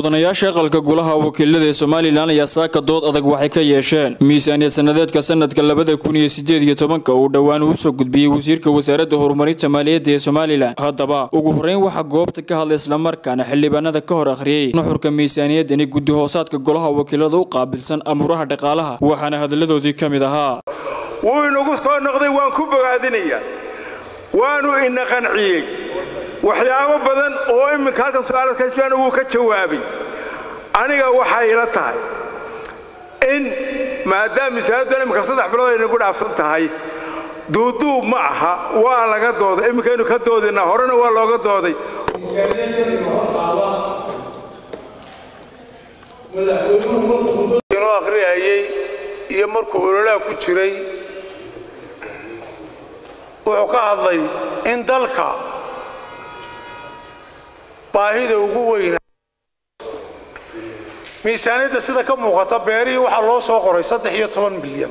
mudanayaasha aqalka golaha wakiilada ee somalilan ayaa saaka dood adag waxay ka yeesheen miisaaniyad sannadeedka sanadka labada kun iyo sideed iyo tobanka uu dhowaan uu soo gudbiyey wasiirka wasaaradda horumarinta maaliyadda ee somalilan haddaba ugu horreyn waxaa goobta ka hadlay islamarkaana xildhibaanada ka hor akhriyey nuxurka miisaaniyaddani guddi hoosaadka golaha wakiilada u qaabilsan amuuraha dhaqaalaha waxaana hadalladoodii ka mid ahaa wuu inagu soo noqday waan ku bogaadinayaa waanu ina qanciyey waxyaabo badan oo imminka halkan su-aalad ka wuu ka jawaabay aniga waxay ila tahay in maadaama misaaladan imminka saddex bilood ay nagu dhaafsan tahay duuduub ma aha waa laga dooday imminkaynu ka doodinaa horena waa looga dooday inoo akhriyayey iyo markuu ololaha ku jiray wuxuu ka hadlay in dalka baahida ugu weyna miisaaniyadda sida ka muuqata beerihii waxaa loo soo qoray saddex iyo toban milyan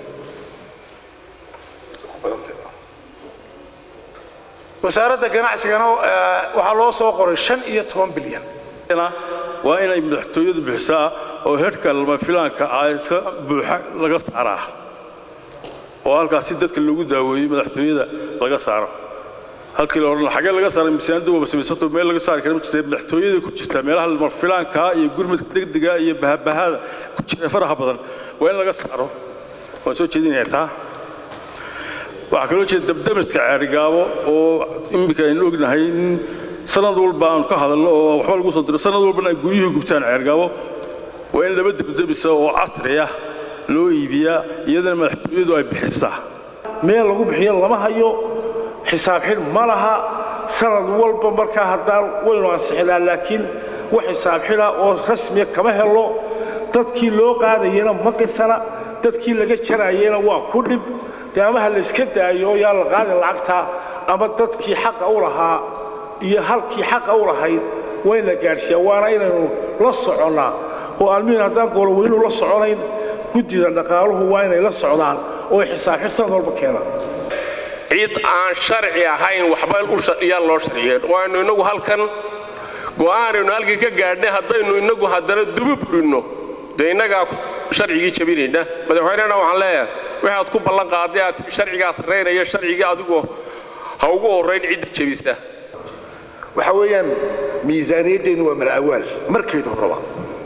wasaaradda ganacsigana waxaa loo soo qoray shan iyo toban bilyan waa inay madaxtooyadu bixisaa oo hedhka lama filaanka ah iska buuxa laga saaraa oo halkaas si dadka loogu daaweeyo madaxtooyada laga saaro halkii la odhan xagee laga saaray miisaaniyaddu waaba samaysato meel laga saari kara ma jirta madaxtooyada ku jirta meelaha lama filaankaa iyo gurmadka degdega iyo bahabahada ku jira faraha badan waa in laga saaro waan soo jeedinayaa taa waxaa kaloo jeeda dabdamiska ceerigaabo oo iminka aynu ognahay in sanad walba aanu ka hadalno oo waxba lagu soo diro sanad walbana ay guryuhu gubtaan ceergaabo waa in laba dabdamisa oo casri ah loo iibiyaa iyadana madaxtooyadu ay bixisaa meel lagu bixiyo lama hayo xisaab xidh ma laha sanad walba markaa haddaan waynu ansixinaa laakiin wax xisaab xidha oo rasmiya kama helo dadkii loo qaadayena ma qisana dadkii laga jarayena waa ku dhib dee amaha layska daayo yaa la qaadin lacagta ama dadkii xaqa u lahaa iyo halkii xaqa u lahayd waa in la gaadhsiiyaa waana inaynu la soconnaa oo almihin haddaan gooloweynu la soconayn guddida dhaqaaluhu waa inay la socdaan oo ay xisaab xidh sanad walba keenaan cid aan sharci ahayn waxba yaan loo sharciyeen waaynu innagu halkan go'aanaynu halkii ka gaadhnay haddaynu innagu haddana dubi burinno dee innagaa sharcigii jabinayna madaxweynena waxaan leeyahay waxaad ku ballan qaaday aad sharcigaa sarraynaya sharcigii adigu ha ugu horrayn cidda jebisa waxa weeyaan miisaaniyaddeennu waa malacawaal markeedu horraba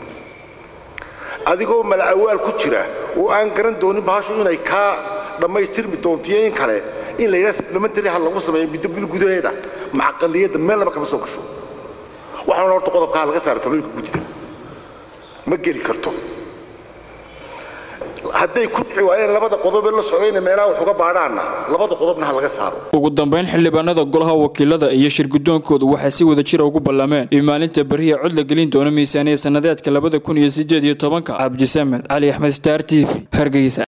adigoo malacawaal ku jira oo aan garan doonin bahashu inay kaa dhammaystirmi doontiyo in kale in layidhaha supplementary ha lagu sameeyo muddo bil gudaheeda macaqaliyadda meel laba kama soo gasho waxaana horta qodobkaa laga saara talooyinka guddida ma geli karto hadday ku dhici waayeen labada qodobee la socdayna meelaha wax uga baadhaanna labada qodobna ha laga saaro ugu dambayn xildhibaanada golaha wakiilada iyo shirgudoonkoodu waxay si wada jira ugu ballameen in maalinta beriya cod la gelin doono miisaaniyad sannadeedka labada kun iyo sideed iyo tobanka cabdisamed cali axmed star t v hargeysa